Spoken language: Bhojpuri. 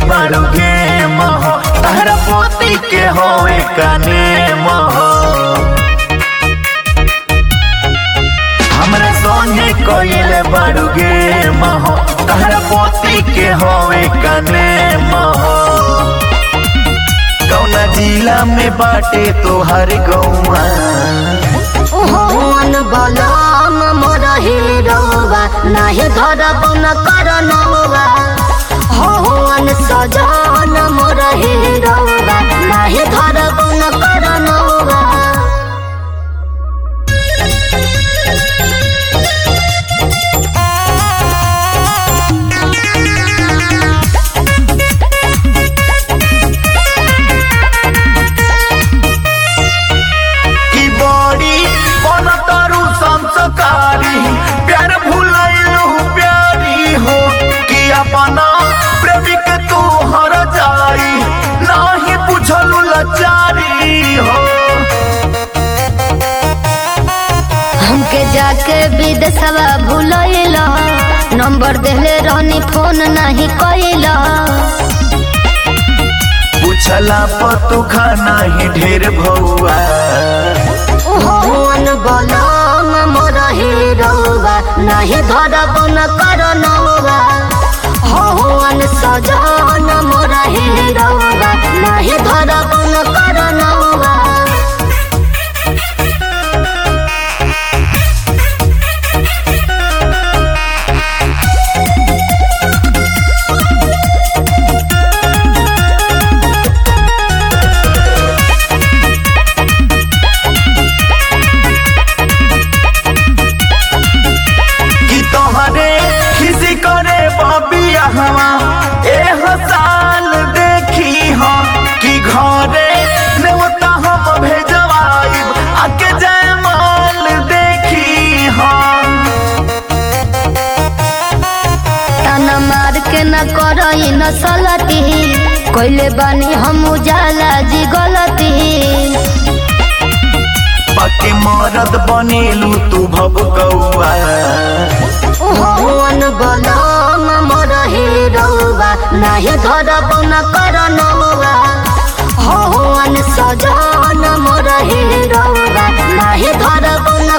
बड़ू गे महो तहरा पोती के होए कने महो हमरा सोने कोइल बड़ू गे महो तहरा पोती के होए कने महो कौना जिला में बाटे तोहर गौआ ओहन बलम मोर हिरौवा नाही धरब न करनौवा होहन सजन मोर हिरौवा नाही धरब न करनौवा की बड़ी बनतरु संस्कारी प्यार भूलैलु प्यारी हो कि अपना प्रेमिक तू हर जाई नाही बुझलु लाचारी हो हमके जाके विदेशवा भूलैला नंबर देले रहनी फोन नहीं कैला पूछला पतु खाना ही ढेर भौआ ओहन बलम मोर हिरौवा नाही धरब न करनौवा होहन सजन मोर हिरौवा नाही धरब न करनौवा कि तोहरे खिसी करे बबिया हवा ए साल देखी हो कि घरे नेवता हम भेजवाइब आके जयमाल देखी हो ताना मार के न करई न सलती कोइले बानी हम उजाला जी गलती पके मरद बनेलू तू भब कौआ ओहन बलम मोर हिरौवा नाही धरब न करनौवा होहन सजन मोर हिरौवा नाही धरब न